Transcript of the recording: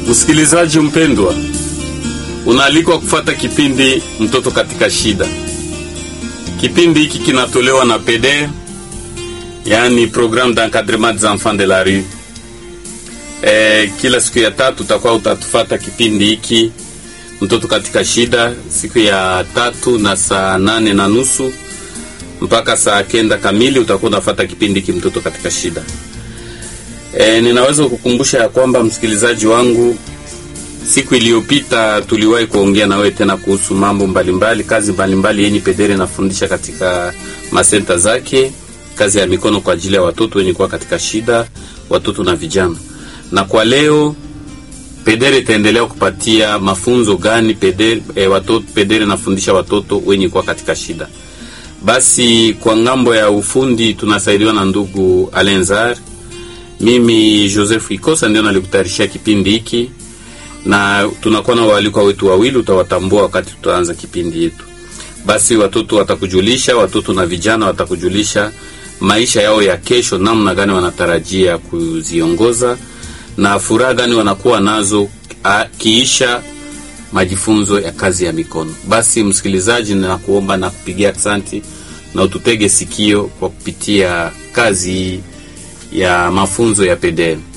Msikilizaji mpendwa, unaalikwa kufata kipindi mtoto katika shida. Kipindi hiki kinatolewa na PD, yani programme d'encadrement des enfants de la rue. E, kila siku ya tatu utakuwa utatufata kipindi hiki mtoto katika shida, siku ya tatu na saa nane na nusu mpaka saa kenda kamili utakuwa unafata kipindi hiki mtoto katika shida. E, ninaweza kukumbusha ya kwamba msikilizaji wangu, siku iliyopita tuliwahi kuongea na wewe tena kuhusu mambo mbalimbali, kazi mbalimbali yenye Pedere inafundisha katika masenta zake, kazi ya mikono kwa ajili ya watoto wenye kuwa katika shida, watoto na vijana. Na kwa leo Pedere itaendelea kupatia mafunzo gani Pedere, e, watoto Pedere inafundisha watoto wenye kuwa katika shida. Basi kwa ngambo ya ufundi tunasaidiwa na ndugu Alenzar. Mimi Joseph Ikosa ndio nalikutayarishia kipindi hiki, na tunakuwa na waalikwa wetu wawili, utawatambua wakati tutaanza kipindi yetu. Basi watoto watakujulisha, watoto na vijana watakujulisha maisha yao ya kesho, namna gani wanatarajia kuziongoza na furaha gani wanakuwa nazo a, kiisha majifunzo ya kazi ya mikono. Basi msikilizaji, ninakuomba na kupigia asanti na ututege sikio kwa kupitia kazi ya mafunzo ya PDL.